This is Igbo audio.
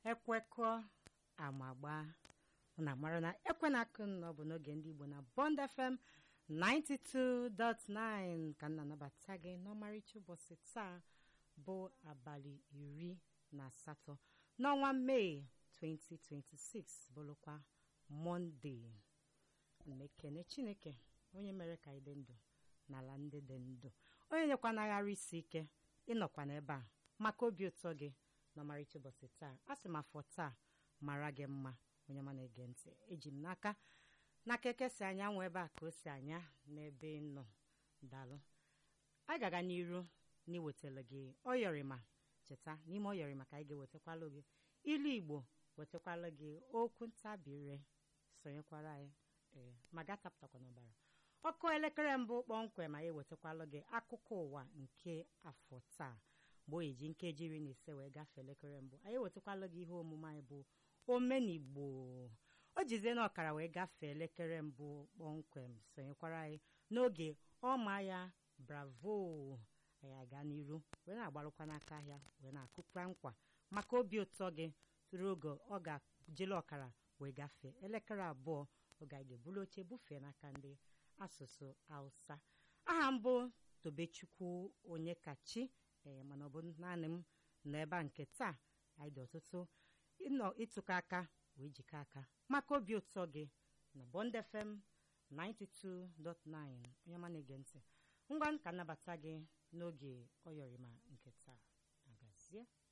ekwekọ amagba na amara na ekwe na akụ nọ bụ n'oge ndị Igbo na Bond FM 92.9 ka m na-anabata gị n'ọmarịcha ụbọchị taa bụ abalị iri na asatọ n'ọnwa Mee 2026 bụrụkwa Mọnde mmekene Chineke onye mere ka anyị dị ndụ n'ala ndị dị ndụ onye nyekwanagharị isi ike ịnọkwa n'ebe a maka obi ụtọ gị n'ọmarịcha ụbọchị taa a sị m afọ taa mara gị mma onye ma na-ege ntị eji m n'aka n'aka eke si anya nwe ebe a ka o si anya n'ebe ị nọ dalụ anyị ga-aga n'iru n'iwetara gị ọyọrịma cheta n'ime ọyọrịma ka anyị ga-ewetakwalụ gị ilu Igbo wetakwalụ gị okwu ntabire sonyekwara anyị ee ma gatapụtakwa n'ọbara ọkụ elekere mbụ kpọmkwem anyị ewetakwalụ gị akụkọ ụwa nke afọ taa mgbe oyi ji nkeji iri na ise wee gafee elekere mbụ anyị ewetakwalụ gị ihe omume anyị bụ omenigbo o jizie na ọkara wee gafee elekere mbụ kpọmkwem sonyekwara anyị n'oge ọma ya bravo anyị aga n'iru wee na-agbarụkwa n'aka ahịa wee na-akụkwa nkwa maka obi ụtọ gị tụrụ oge ọ ga-jele ọkara wee gafee elekere abụọ oge anyị ga-ebulu oche bufee n'aka ndị asụsụ hausa aha mbụ tobechukwu onye kachi ee mana ọ bụ naanị m nọ ebe a nke taa anyị dị ọtụtụ ịnọ ịtụkọ aka wee jikọ aka maka obi ụtọ gị na Bond FM 92.9 onye ọma na-ege ntị ngwa nka nnabata gị n'oge ọyọrịma nke taa agazie